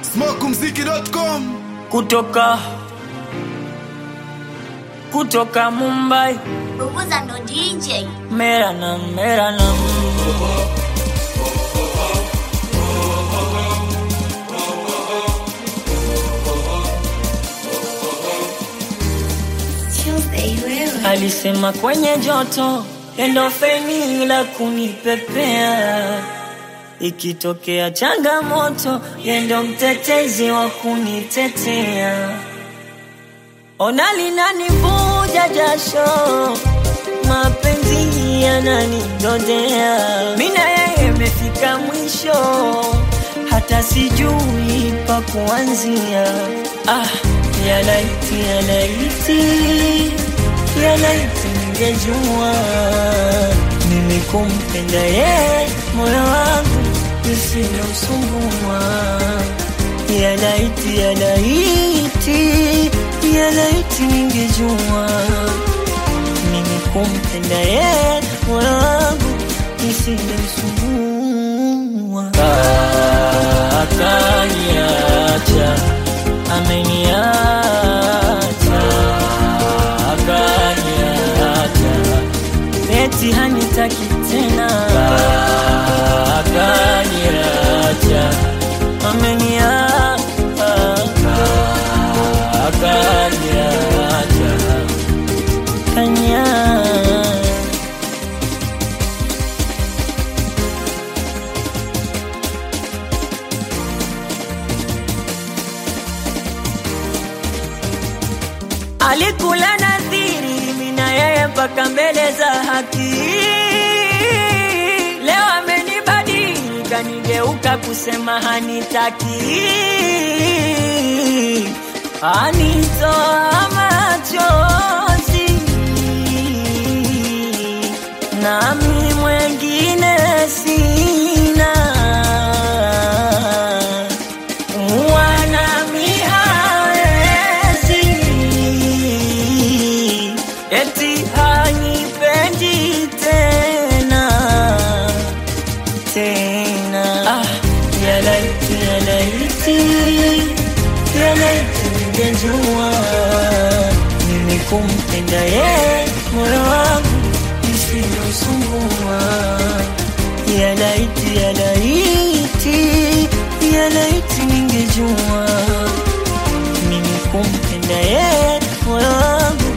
smokumziki.com kutoka kutoka Mumbai Bubuza ndo DJ. mera na mera na alisema kwenye joto endofeni la kunipepea ikitokea changamoto yendo mtetezi wa kunitetea ona linanivuja jasho mapenzi yananidodea mina yeye imefika mwisho hata sijui pa kuanzia ah, yalaiti yalaiti yalaiti ningejua mimi kumpenda yeye moyo wangu isilosumbua yalaiti yalaiti yalaiti ningejua mimi kumpenda yeye moyo wangu isilosumbua akaniacha ameniacha akaniacha eti hanitaki tena akaniacha ameniacha akaniacha kanya alikula nadhiri mina yeye mpaka mbele za haki leo amenibadili kanigeuka kusema hanitaki anitoa machozi nami mwengine sina wanami hawezi eti hanipendi tena tena ah, yalaiti yalaiti yalaiti ningejua mimi kumpenda ye moyo wangu isiyosumbua yalaiti yalaiti yalaiti ningejua mimi kumpenda ye moyo wangu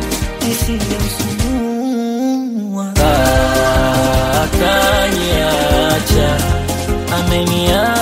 isiyosumbua akaniacha ameniacha